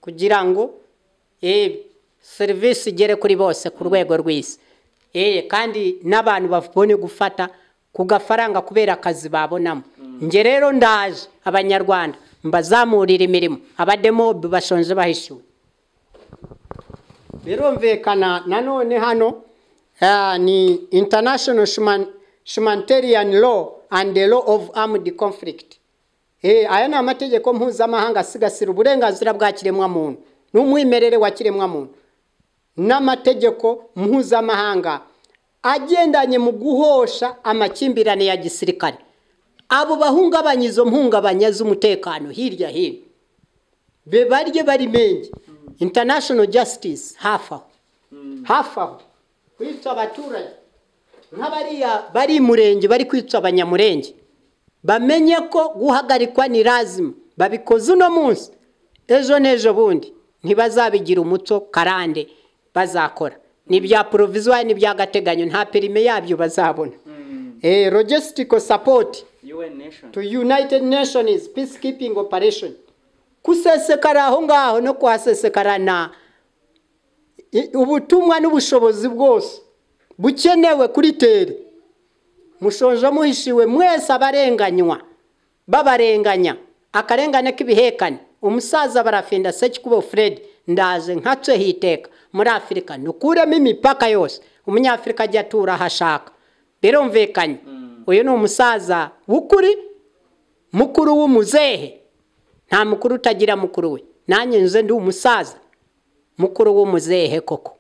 kugira ngo serivisi igere kuri bose ku rwego rw'isi kandi n'abantu babone gufata ku gafaranga kubera akazi babonamo nge rero ndaje abanyarwanda mbazamurira imirimo abademobe bashonje bahishyuwe birumvikana nanone hano ni international humanitarian law and the law of armed conflict aya ni amategeko mpuzamahanga asigasira uburenganzira bwa kiremwamuntu n'umwimerere wa kiremwamuntu n'amategeko mpuzamahanga agendanye mu guhosha amakimbirane ya gisirikare abo bahungabanya izo mpungabanya z'umutekano hirya hino be barye barimenge international justice hafi aho hafi aho kwica abaturage nk'abariya bari murenge bari kwica abanyamurenge bamenye ko guhagarikwa ni lazima babikoze uno munsi ejo n'ejo bundi ntibazabigira umuco karande bazakora ni ibya poroviziyo n'ibya gateganyo nta perime yabyo bazabona logisitiko sapoti to united nations peacekeeping operation kusesekara aho ngaho no kuhasesekarana ubutumwa n'ubushobozi bwose bukenewe kuri tere mushonje muhishiwe mwese abarenganywa babarenganya akarengane k'ibihekane umusaza barafenda sekikubo fred ndaje nkace hiteka muri afurika ntukuremo imipaka yose umunyafurika ajya atura aho ashaka birumvikanye uyu ni umusaza w'ukuri mukuru w'umuzehe nta mukuru utagira mukuru we nanjye nze ndi umusaza mukuru w'umuzehe koko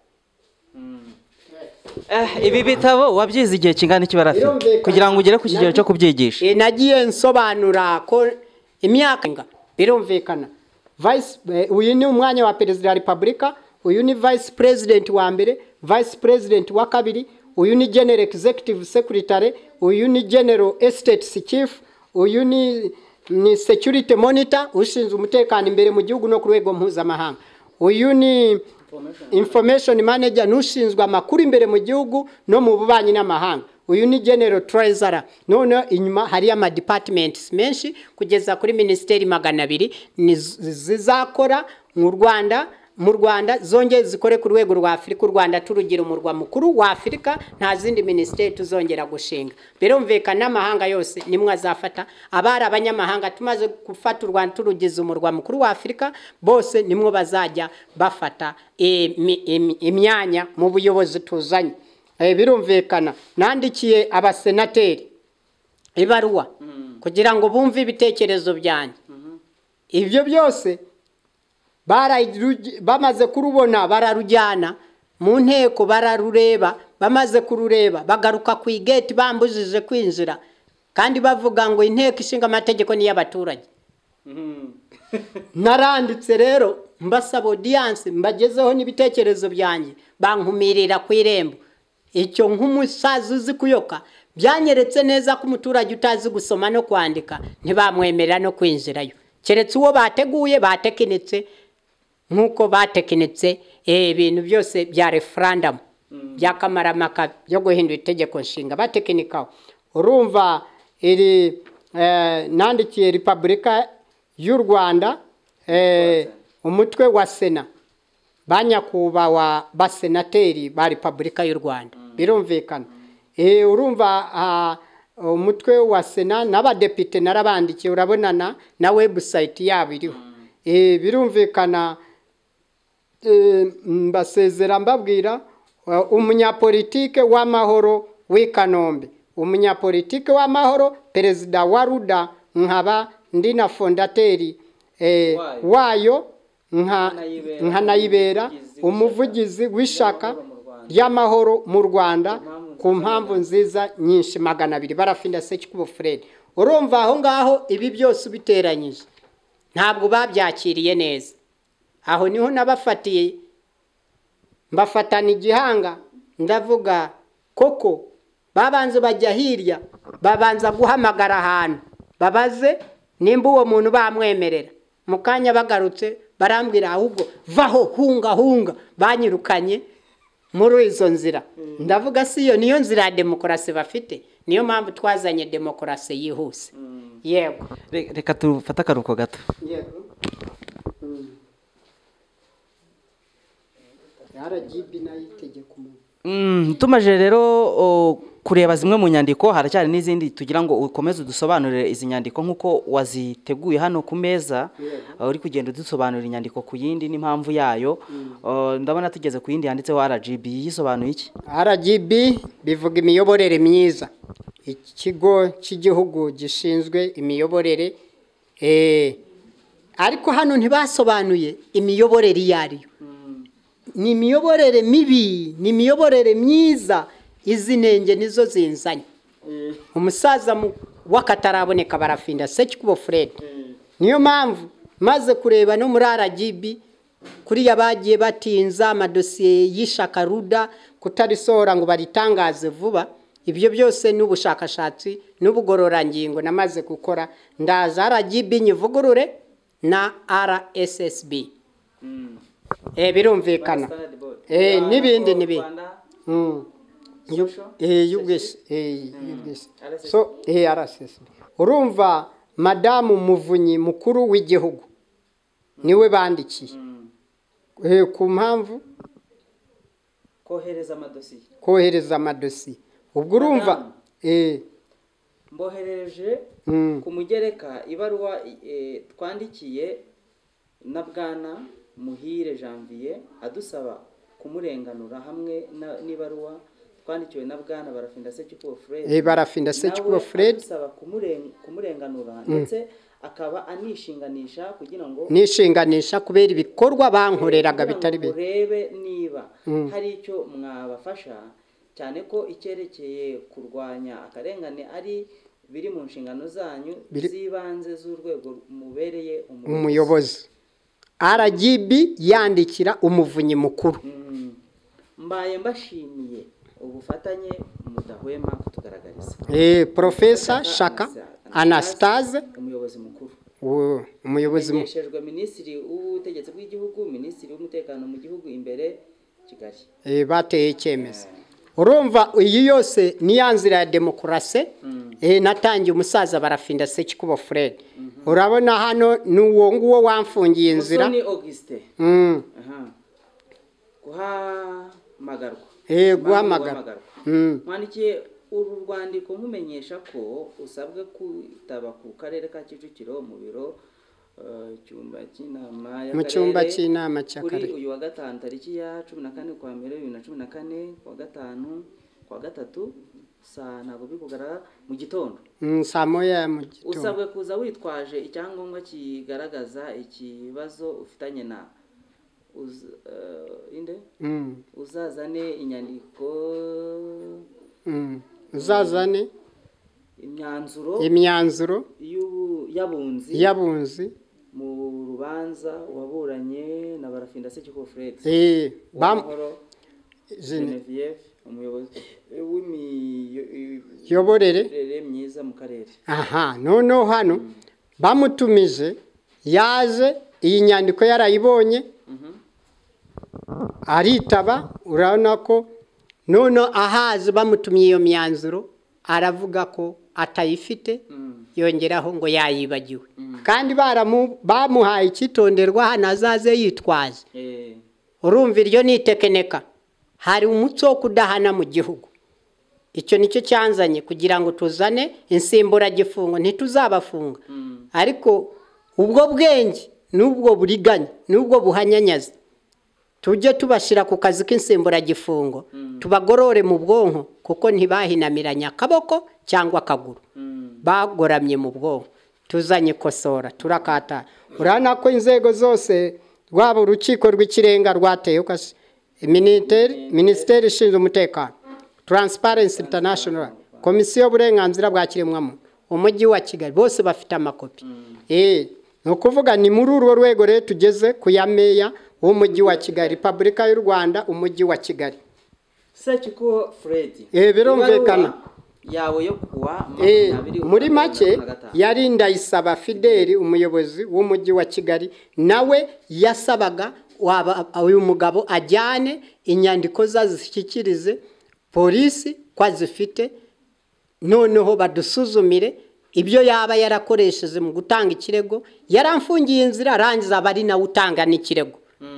ibi bitabo wabyize igihe kingana iki barafite kugira ngo ugere ku kigero cyo kubyigisha nagiye nsobanura ko imyaka birumvikana uyu ni umwanya wa perezida wa repubulika uyu ni vayisi perezidenti wa mbere vayisi perezidenti wa kabiri uyu ni genero egizegitivu sekiritare uyu ni genero esiteti kifu uyu ni ni security monitor ushinzwe umutekano imbere mu gihugu no ku rwego mpuzamahanga uyu ni information manager n'ushinzwe amakuru imbere mu gihugu no mu bubanyi n'amahanga uyu ni general treasurer noneho inyuma hari ama departments menshi kugeza kuri minisiteri magana abiri zizakora mu rwanda mu rwanda zongeye zikore ku rwego rwa afurika u rwanda turugira umurwa mukuru wa afurika nta zindi minisiteri tuzongera gushinga birumvikana n'amahanga yose nimwe azafata abari abanyamahanga tumaze gufata u rwanda turugize umurwa mukuru wa afurika bose nimwe bazajya bafata imyanya mu buyobozi tuzanye birumvikana nandikiye abasenateri ibaruwa kugira ngo bumve ibitekerezo byanjye ibyo byose bamaze kurubona bararujyana mu nteko bararureba bamaze kurureba bagaruka ku igeti bambujije kwinjira kandi bavuga ngo inteko ishinga amategeko ni iy'abaturage naranditse rero mbasaba odiyanse mbagezeho n'ibitekerezo byanjye bankumirira ku irembo icyo nk'umusaza uzi kuyoka byanyeretse neza ko umuturage utazi gusoma no kwandika ntibamwemerera no kwinjirayo keretse uwo bateguye batekinitse nk'uko batekinitse ibintu byose bya referandamu bya kamaramaka byo guhindura itegeko nshinga batekinikaho urumva iri nandikiye repubulika y'u rwanda umutwe wa sena ba nyakubahwa basenateri ba repubulika y'u rwanda birumvikana urumva umutwe wa sena n'abadepite narabandikiye urabonana na webusayiti yabo iriho birumvikana mbasezera mbabwira umunyapolitike w'amahoro w'i kanombe umunyapolitike w'amahoro perezida wa ruda nkaba ndi na fondateri wayo nkanayibera umuvugizi w'ishaka ry'amahoro mu rwanda ku mpamvu nziza nyinshi magana abiri barafinda sekikubo fred urumva aho ngaho ibi byose ubiteranyije ntabwo babyakiriye neza aho niho nabafatiye mbafatana igihanga ndavuga koko babanza bajya hirya babanza guhamagara ahantu babaze nimba uwo muntu bamwemerera mu kanya bagarutse barambwira ahubwo vaho hunga hunga banyirukanye muri izo nzira ndavuga si iyo niyo nzira ya demokarasi bafite niyo mpamvu twazanye demokarasi yihuse yego reka tufate akaruhuko gato rgb nayo itegeka umuntu Mm, tumaje rero o, kureba zimwe mu nyandiko haracyari n'izindi tugira ngo ukomeze udusobanurire izi nyandiko nk'uko waziteguye hano ku meza uh, uri kugenda udusobanurira inyandiko ku yindi n'impamvu yayo Uh, ndabona tugeze ku yindi yanditseho RGB yisobanuye iki rgb bivuga imiyoborere myiza ikigo cy'igihugu gishinzwe imiyoborere eh, ariko hano ntibasobanuye imiyoborere iyo ari yo ni imiyoborere mibi ni imiyoborere myiza izi ntenge nizo zinzanye umusaza mu- w'akataraboneka barafinda sekikubo fred niyo mpamvu maze kureba no muri rgb kuriya bagiye batinza amadosiye y'ishaka ruda kutarisohora ngo baritangaze vuba ibyo byose ni ubushakashatsi n'ubugororangingo namaze gukora ndaza rgb nyivugurure na rssb Eh, birumvikana Eh, n'ibindi n'ibindi Mm. Yu- eh, y'ubwis- eh, y'ubwis- so eh, RSSB. urumva madamu muvunyi mukuru w'igihugu niwe bandikiye Eh, ku mpamvu kohereza amadosiye kohereza amadosiye ubwo urumva Madamu. eh, mboherereje mm, ku mugereka ibaruwa eh, twandikiye na bwana muhire janvier adusaba kumurenganura hamwe na- n'ibaruwa twandikiwe na bwana barafinda sekikubo fred eh, barafinda sekikubo fred adusaba kumuren- kumurenganura ndetse akaba anishinganisha kugira ngo nishinganisha kubera ibikorwa bankoreraga kugira bitari ngo bike urebe niba hari icyo mwabafasha cyane ko icyerekeye kurwanya akarengane ari biri mu nshingano zanyu Biri- z'ibanze z'urwego mubereye umuyobozi umuyobozi rgb yandikira umuvunyi mukuru Mm. mbaye mbashimiye ubufatanye mudahwema kutugaragariza Eh, Profesa Shaka Anastase umuyobozi mukuru uwo- umuyobozi mu- menyeshejwe minisitiri w'ubutegetsi bw'igihugu minisitiri w'umutekano mu gihugu imbere kigali eh, bateye icyemezo urumva iyi yose ni ya nzira ya demokarasi eh, natangiye umusaza barafinda sekikubo fred urabona hano ni uwo nguwo wamfungiye inzira musoni augustin Mm, Aha. guhamagarwa eh, guhamagara Mm, mwandikiye uru rwandiko nkumenyesha ko usabwe kwitaba ku karere ka kicukiro mu biro eh, cyumba cy'inama mu cyumba cy'inama kuri cy'akarere uyu wa gatanu tariki ya cumi na kane kwa mbere bibiri na cumi na kane kwa gatanu kwa gatatu saa ntabwo biri kugaragara mu gitondo Mm, saa moya ya mu gitondo usabwe kuza witwaje icyangombwa kigaragaza ikibazo ufitanye na uz- eh, inde Mm, uzazane inyandiko mm. uzazane imyanzuro imyanzuro y'ubu- y'abunzi y'abunzi mu rubanza waburanye na barafinda sekikubo fred eh, bam- w'amahoro zine- genevieve umuyobozi w'imiyoborere yoborere myiza mu karere aha noneho hano bamutumije yaje iyi nyandiko yarayibonye aritaba urabona ko noneho ahazi bamutumye iyo myanzuro aravuga ko atayifite yongeraho ngo yayibagiwe kandi baramu- bamuhaye icyitonderwa hano azaze yitwaje Eh, urumva iryo ni itekeneka hari umuco wo kudahana mu gihugu icyo nicyo cyanzanye kugira ngo tuzane insimburagifungo ntituzabafunga ariko ubwo bwenge n'ubwo buriganya n'ubwo buhanyanyaza tujye tubashyira ku kazi k'insimburagifungo tubagorore mu bwonko kuko ntibahinamiranye akaboko cyangwa akaguru bagoramye mu bwonko tuzanye ikosora turakata urabona ko inzego zose rwaba urukiko rw'ikirenga rwateyeho kasi Miniteri- minisiteri ishinzwe umutekano taransiparensi intanashono komisiyo y'uburenganzira bwa kiremwamuntu umujyi wa kigali bose bafite amakopi Eh, ni ukuvuga ni muri urwo rwego rero tugeze ku ya meya w'umujyi wa kigali repubulika y'u rwanda umujyi wa kigali sekikubo fred Eh, birumvikana. Ibaruwa yawe yo kuwa Eh, makumyabiri muri ukwa make cumi na gatanu. yari ndayisaba fideli umuyobozi w'umujyi wa kigali nawe yasabaga waba- uyu mugabo ajyane inyandiko ze azishyikirize polisi ko azifite noneho badusuzumire ibyo yaba yarakoresheje mu gutanga ikirego yaramfungiye inzira arangiza aba ari nawe utanga n'ikirego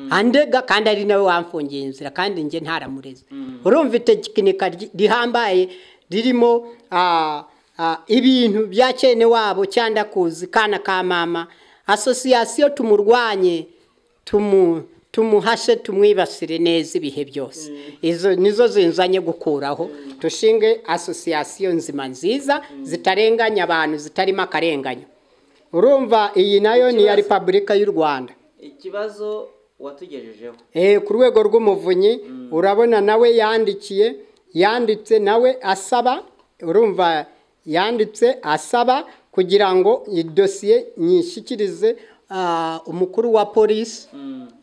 andega kandi ari nawe wamfungiye inzira kandi njye ntaramureze urumva itekinika ry- rihambaye ririmo ah, ah, ibintu bya cyene wabo cyandakuzi kana ka mama asosiyasiyo tumurwanye tumu tumuhashe tumwibasire neza ibihe byose izo nizo zinzanye gukuraho dushinge asosiyasiyo nzima nziza zitarenganya abantu zitarimo akarenganya urumva iyi nayo ni iya repubulika y'u rwanda ikibazo watugejejeho Eh, ku rwego rw'umuvunyi urabona nawe yandikiye yanditse nawe asaba urumva yanditse asaba kugira ngo idosiye nyishyikirize ah, umukuru wa polisi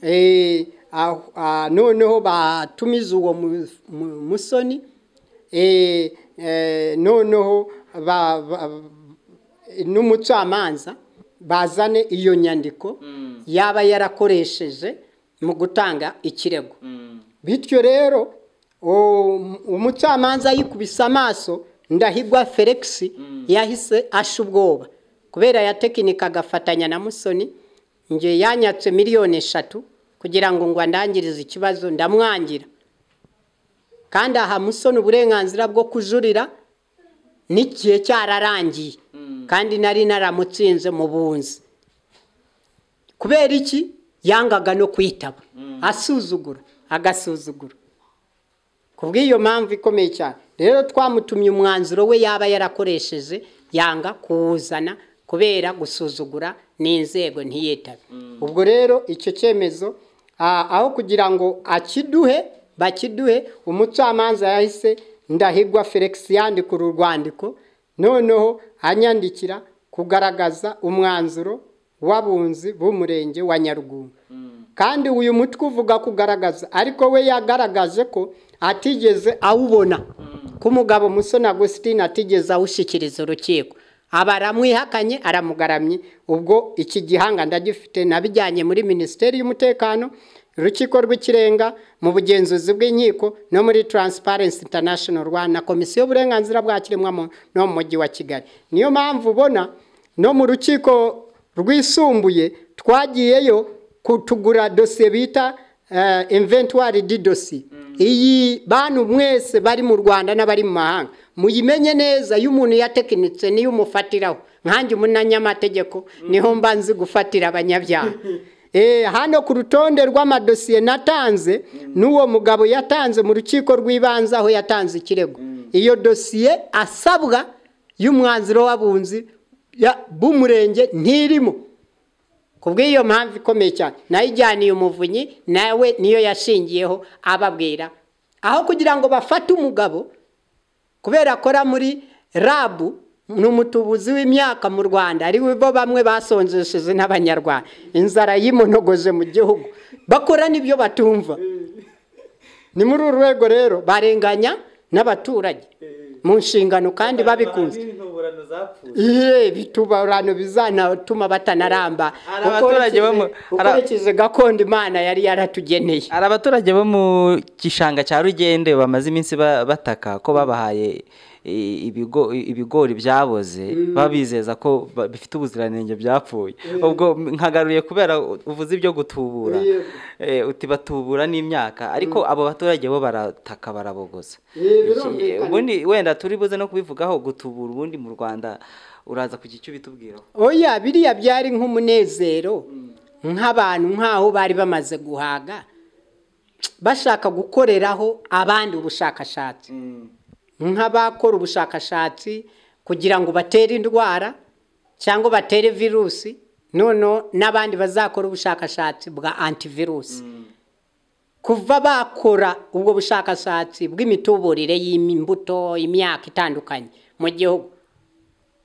Eh, ah- ah, noneho batumiza uwo mu- mu- musoni Eh, eh, noneho ba- ba- n'umucamanza bazane iyo nyandiko yaba yarakoresheje mu gutanga ikirego bityo rero o- umucamanza yikubise amaso ndahigwa felix yahise asha ubwoba kubera yatekinika agafatanya na musoni nge yanyatse miliyoni eshatu kugira ngo ngo andangirize ikibazo ndamwangira kandi aha musoni uburenganzira bwo kujurira n'igihe cyararangiye kandi nari naramutsinze mu bunzi kubera iki yangaga no kwitaba asuzugura agasuzugura ku bw'iyo mpamvu ikomeye cyane rero twamutumye umwanzuro we yaba yarakoresheje yanga kuwuzana kubera gusuzugura n'inzego ntiyitabe ubwo rero icyo cyemezo ah, aho kugira ngo akiduhe bakiduhe umucamanza yahise ndahigwa felix yandika uru rwandiko noneho anyandikira kugaragaza umwanzuro w'abunzi b'umurenge wa nyarugunga kandi uyu mutwe uvuga kugaragaza ariko we yagaragaje ko atigeze awubona ko umugabo musoni agusitini atigeze awushyikiriza urukiko aba aramwihakanye aramugaramye ubwo iki gihanga ndagifite nabijyanye muri minisiteri y'umutekano urukiko rw'ikirenga mu bugenzuzi bw'inkiko no muri taransiparensi intanashono rwanda komisiyo y'uburenganzira bwa kiremwamuntu no mu mujyi wa kigali niyo mpamvu ubona no mu rukiko rwisumbuye twagiyeyo kutugura dosiye bita inventwari di dosiye iyi bantu mwese bari mu rwanda n'abari mu mahanga muyimenye neza iyo umuntu yatekinitse niyo umufatiraho nkange umunyamategeko niho mba nzi gufatira abanyabyaha Eh, hano ku rutonde rw'amadosiye natanze n'uwo mugabo yatanze mu rukiko rw'ibanze aho yatanze ikirego iyo dosiye asabwa y'umwanzuro w'abunzi ya- b'umurenge ntirimo ku bw'iyo mpamvu ikomeye cyane nayijyaniye umuvunyi nawe niyo yashingiyeho ababwira aho kugira ngo bafate umugabo kubera akora muri rabu ni umutubuzi w'imyaka mu rwanda ari bo bamwe basonzesheje n'abanyarwanda inzara yimunogoje mu gihugu bakora n'ibyo batumva ni muri uru rwego rero barenganya n'abaturage mu nshingano kandi babikunze n'intuburano zapfuye Iye bitubarano bizanatuma batanaramba Hari abaturage bo mu- Ukurikije- hari- ukurikije gakondo imana yari yaratugeneye hari abaturage bo mu gishanga cya rugende bamaze iminsi ba- bataka ko babahaye i- ibigo- ibigori byaboze babizeza ko ba- bifite ubuziranenge byapfuye ubwo nkagaruye kubera u- uvuze ibyo gutubura Yego. Eh, uti batubura n'imyaka ariko abo baturage bo barataka barabogoza Ye, Iki- birumvikana. ubundi wenda turi buze no kubivugaho gutubura ubundi mu rwanda uraza kugira icyo bitubwiraho oya biriya byari nk'umunezero nk'abantu nk'aho bari bamaze guhaga bashaka gukoreraho abandi ubushakashatsi nk'abakora ubushakashatsi kugira ngo batere indwara cyangwa batere virusi noneho n'abandi bazakora ubushakashatsi bwa antivirusi kuva bakora ubwo bushakashatsi bw'imituburire y'imbuto imyaka itandukanye mu gihugu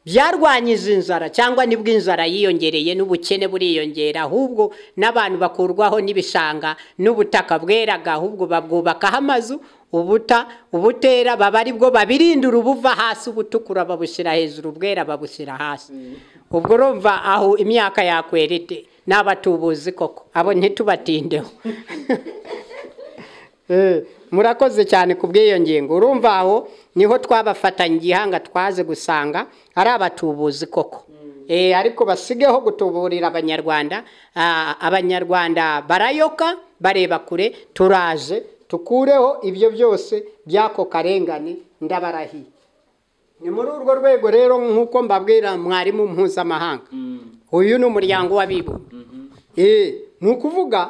byarwanyije inzara cyangwa nibwo inzara yiyongereye n'ubukene buriyongera ahubwo n'abantu bakurwaho n'ibishanga n'ubutaka bweraga ahubwo babwubakaho amazu ubuta ubutera baba ari bwo babirindura ubuva hasi ubutukura babushyira hejuru ubwera babushyira hasi ubwo urumva aho imyaka yakwerete n'abatubuzi koko abo ntitubatindeho Eh, murakoze cyane ku bw'iyo ngingo urumva aho niho twabafatanya igihanga twaje gusanga ari abatubuzi koko Eh, ariko basigeho gutuburira abanyarwanda Ah, abanyarwanda barayoka bareba kure turaje tukureho ibyo byose by'ako karengane ndabarahiye ni muri urwo rwego rero nk'uko mbabwira mwarimu mpuzamahanga uyu ni umuryango w'abibumbye Eh, ni ukuvuga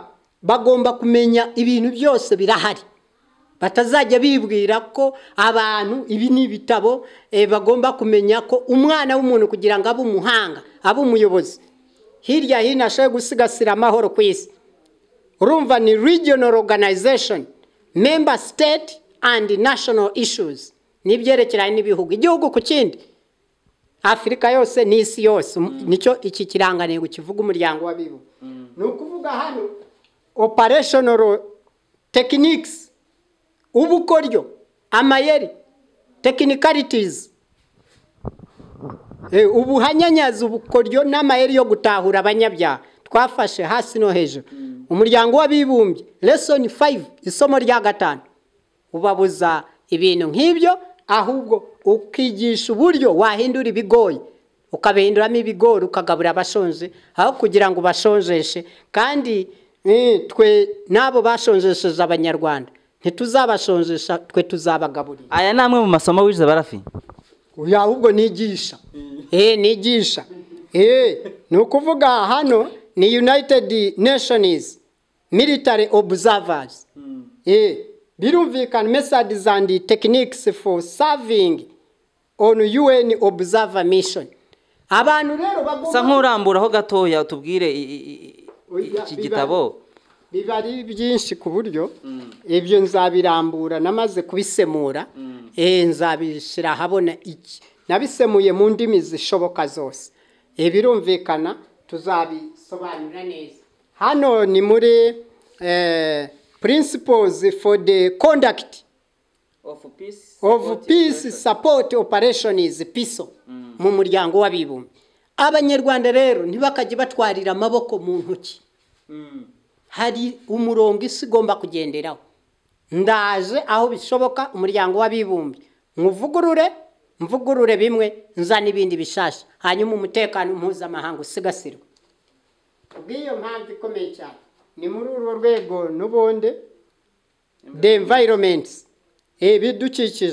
bagomba kumenya ibintu byose birahari batazajya bibwira ko abantu ibi ni ibitabo eh, bagomba kumenya ko umwana w'umuntu kugira ngo abe umuhanga abe umuyobozi hirya hino ashobore gusigasira amahoro ku isi urumva ni regional organization member state and national issues n'ibyerekeranye n'ibihugu igihugu ku kindi afurika yose n'isi yose nicyo iki kirangantego kivuga umuryango w'abibumbye ni ukuvuga hano operational techniques ubukoryo amayeri tekinikarities ubuhanyanyazi ubukoryo n'amayeri yo gutahura abanyabyaha twafashe hasi no hejuru umuryango w'abibumbye lesoni 5 isomo rya gatanu ubabuza ibintu nk'ibyo ahubwo ukigisha uburyo wahindura ibigoyi ukabihinduramo ibigori ukagabura abashonje aho kugira ngo ubashonjeshe kandi eh, twe n'abo bashonjesheje abanyarwanda ntituzabashonjesha twe tuzabagaburira aya ni amwe mu masomo wize barafi Oya, ahubwo nigisha eh nigisha eh ni ukuvuga hano ni united nations military observers eh birumvikana methods and techniques for serving on un observer mission abantu rero usa bagomba nk'uramburaho gatoya tubwire i- i- i- i- iki gitabo biba ari byinshi ku buryo ibyo nzabirambura namaze kubisemura eh, nzabishyira ahabona iki nabisemuye mu ndimi zishoboka zose Eh, birumvikana tuzabisobanura neza hano ni muri eh, principles for the conduct of peace support operations piso mu muryango w'abibumbye abanyarwanda rero ntibakajye batwarira amaboko mu ntoki hari umurongo isi igomba kugenderaho ndaje aho bishoboka umuryango w'abibumbye nkuvugurure mvugurure bimwe nza n'ibindi bishasha hanyuma umutekano mpuzamahanga usigasirwe kubw'iyo mpamvu ikomeye cyane ni muri urwo rwego n'ubundi the environment ibidukikije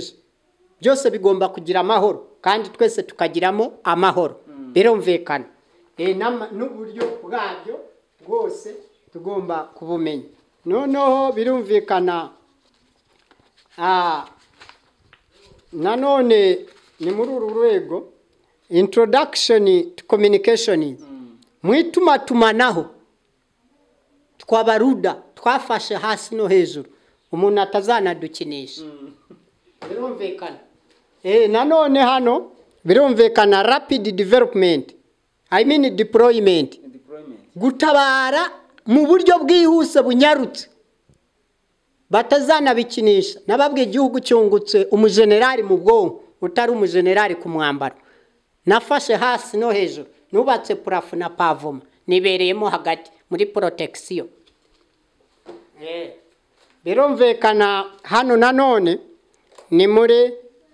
byose bigomba kugira amahoro kandi twese tukagiramo amahoro birumvikana Eh, n'ama- n'uburyo bwabyo bwose tugomba kubumenya noneho birumvikana ah, nanone ni muri uru rwego introduction to communication mu itumatumanaho twabaruda twafashe hasi no hejuru umuntu atazanadukinisha birumvikana eh nanone hano birumvikana rapid development i mean deployment gutabara mu buryo bwihuse bunyarutse batazanabikinisha nababwiye igihugu cyungutse umujenerali mu bwonko utari umujenerali ku mwambaro nafashe hasi no hejuru nubatse purafu na pavoma nibereyemo hagati muri porotegisiyo birumvikana hano nanone ni muri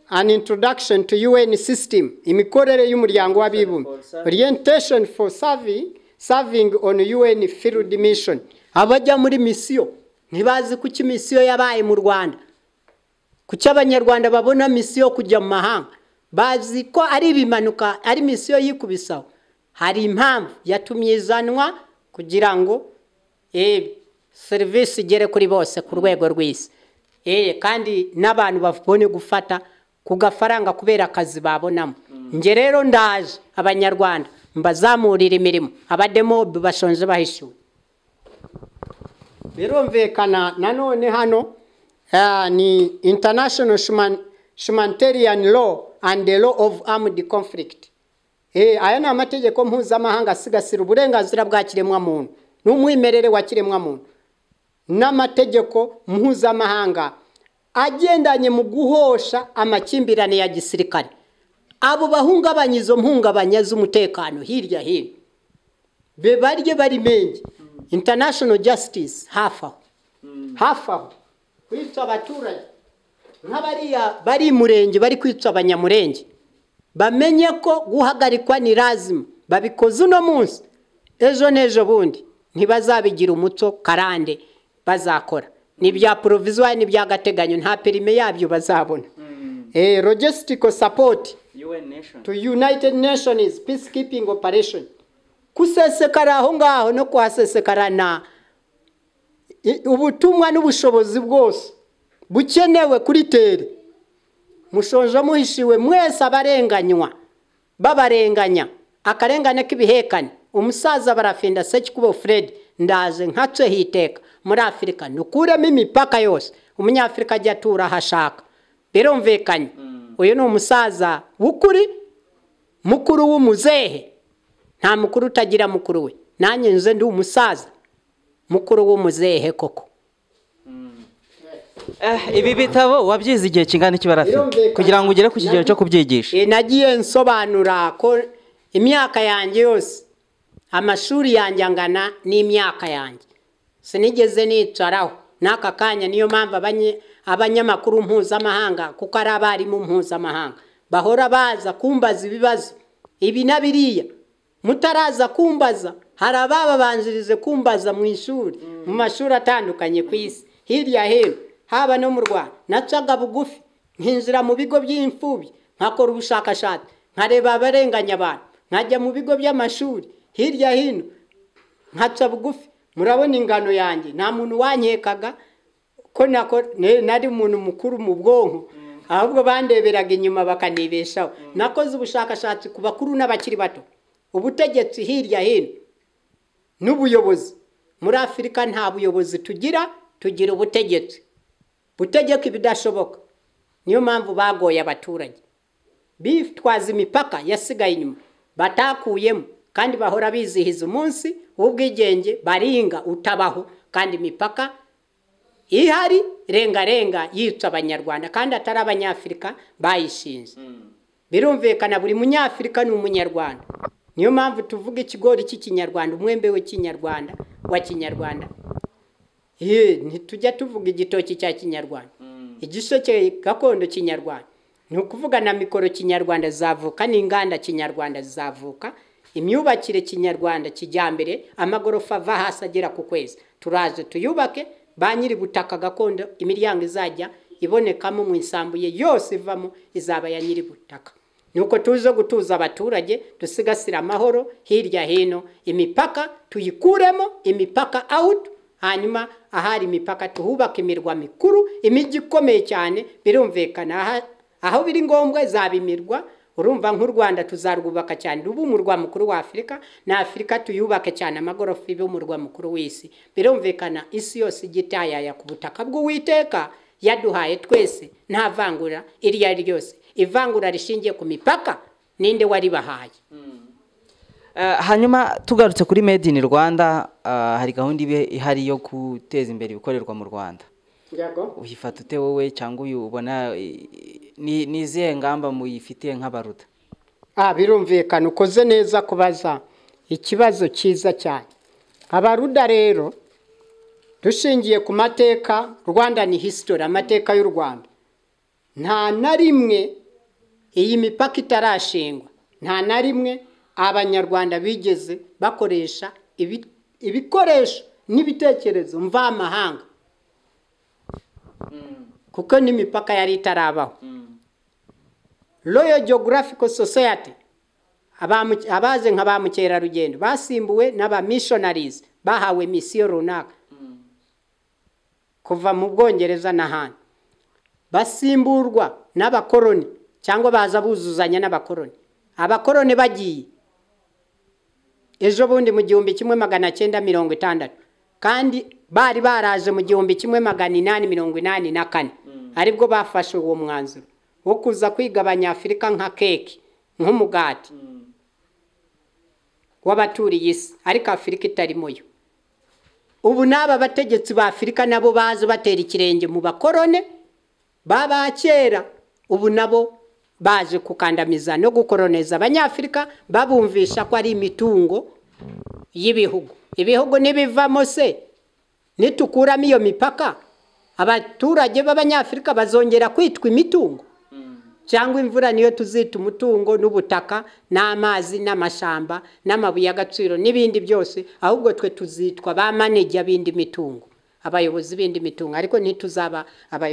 an introduction to un system imikorere y'umuryango w'abibumbye orientation for serving serving on un field mission abajya muri misiyo ntibazi kuki misiyo yabaye mu rwanda kuki abanyarwanda babona misiyo yo kujya mu mahanga bazi ko ari ibimanuka ari misiyo yikubisaho hari impamvu yatumye izanwa kugira ngo eh, serivisi igere kuri bose ku rwego rw'isi Eh, kandi n'abantu babone gufata ku gafaranga kubera akazi babonamo nge rero ndaje abanyarwanda mbazamurira imirimo abademobe bashonje bahishyuwe birumvikana nanone hano eh, ni international Human- humanitarian law and the law of armed conflict Eh, aya ni amategeko mpuzamahanga asigasira uburenganzira bwa kiremwamuntu n'umwimerere wa kiremwamuntu n'amategeko mpuzamahanga agendanye mu guhosha amakimbirane ya gisirikare abo bahungabanya izo mpungabanya z'umutekano hirya hino be barye barimenge international justice hafi aho hafi aho kwica abaturage nk'abariya bari i murenge bari kwica abanyamurenge bamenye ko guhagarikwa ni lazima babikoze uno munsi ejo n'ejo bundi ntibazabigira umuco karande bazakora n'ibya poroviziwari n'iby'agateganyo nta perime yabyo bazabona logisitiko sapoti to united nations peacekeeping operation kusesekara aho ngaho no kuhasesekara na i- ubutumwa n'ubushobozi bwose bukenewe kuri tere mushoje muhishiwe mwese abarenganywa babarenganya akarengane k'ibihekane umusaza barafinda sekikubo fred ndaje nkace hiteka muri afurika nukuremo imipaka yose umunyafurika ajya atura aho ashaka birumvikanye uyu ni umusaza w'ukuri mukuru w'umuzehe nta mukuru utagira mukuru we nanjye nze ndi umusaza mukuru w'umuzehe koko Eh, ibi bitabo wabyize igihe kingana iki barafi Birumvikana. kugira ngo ugere ku kigero cyo kubyigisha E, nagiye nsobanura ko imyaka yanjye yose amashuri yanjye angana n'imyaka yanjye sinigeze nicaraho n'aka kanya niyo mpamvu abanye- abanyamakuru mpuzamahanga kuko ari abarimu mpuzamahanga bahora baza kumbaza ibibazo ibi na biriya mutaraza kumbaza hari abababanjirije kumbaza mu ishuri mu mashuri atandukanye ku isi hirya hino haba no mu rwanda nacaga bugufi nkinjira mu bigo by'imfubyi nkakora ubushakashatsi nkareba abarenganya abantu nkajya mu bigo by'amashuri hirya hino nkaca bugufi murabona ingano yanjye nta muntu wankekaga ko nako- ne- nari umuntu mukuru mu bwonko ahubwo bandeberaga inyuma bakanibeshaho nakoze ubushakashatsi ku bakuru n'abakiri bato ubutegetsi hirya hino n'ubuyobozi muri afurika nta buyobozi tugira tugira ubutegetsi butegeka ibidashoboka niyo mpamvu bagoye abaturage bitwaza imipaka yasigaye inyuma batakuyemo kandi bahora bizihiza umunsi w'ubwigenge baringa utabaho kandi imipaka ihari rengarenga yica abanyarwanda kandi atari abanyafurika bayishinze birumvikana buri munyafurika ni umunyarwanda niyo mpamvu tuvuga ikigori cy'ikinyarwanda umwembe w'ikinyarwanda wa kinyarwanda Ye, ntitujya tuvuga igitoki cya kinyarwanda igisheke gakondo kinyarwanda ni ukuvuga na mikoro kinyarwanda zavuka n'inganda kinyarwanda zavuka imyubakire kinyarwanda kijyambere amagorofa ava hasi agera ku kwezi turaje tuyubake ba nyiri butaka gakondo imiryango izajya ibonekamo mu isambuye yose ivamo izaba ya nyiri butaka nuko tuze gutuza abaturage dusigasire amahoro hirya hino imipaka tuyikuremo imipaka out hanyuma ahari imipaka tuhubaka imirwa mikuru imijyi ikomeye cyane birumvikana aha- aho biri ngombwa izaba imirwa urumva nk'u rwanda tuzarwubaka cyane rube umurwa mukuru wa afurika na afurika tuyubake cyane amagorofa ibe umurwa mukuru w'isi birumvikana isi yose ijya itayaya ku butaka bw'uwiteka yaduhaye twese nta vangura iryo ari ryo ryose ivangura rishingiye ku mipaka ninde waribahaye Eh, hanyuma tugarutse kuri made in rwanda ah, hari gahunda ibe ihari yo guteza imbere ibikorerwa mu rwanda uyifata ute wowe cyangwa uyu ubona eh, ni ni izihe ngamba muyifitiye nk'abaruta Ah, birumvikana ukoze neza kubaza ikibazo cyiza cyane abaruda rero dushingiye ku mateka rwanda ni hisitori amateka y'u rwanda nta na rimwe iyi mipaka itarashingwa nta na rimwe abanyarwanda bigeze bakoresha ibi- ibikoresho n'ibitekerezo mvamahanga kuko n'imipaka yari itarabaho royal geographical society abamu- abaze nka ba mukerarugendo basimbuwe n'aba missionaries bahawe misiyo runaka kuva mu bwongereza n'ahandi basimburwa n'abakoroni cyangwa baza buzuzanya n'abakoroni abakoroni bagiye ejo bundi mu gihumbi kimwe magana cyenda mirongo itandatu kandi bari baraje mu gihumbi kimwe magana inani mirongo inani na kane aribwo bafashe uwo mwanzuro wo kuza kwigabanya afurika nka keke nk'umugati w'abaturiye isi ariko afurika itarimo yo ubu n'aba bategetsi ba afurika nabo baza batera ikirenge mu bakorone baba kera ubu nabo baje gukandamiza no gukoroneza abanyafurika babumvisha ko ari imitungo y'ibihugu ibihugu n'ibivamo se nitukuramo iyo mipaka abaturage b'abanyafurika bazongera kwitwa imitungo cyangwa imvura niyo tuzita umutungo n'ubutaka n'amazi n'amashamba n'amabuye y'agaciro n'ibindi byose ahubwo twe tuzitwa ba manejya b'indi mitungo abayobozi b'indi mitungo ariko ntituzaba abayobozi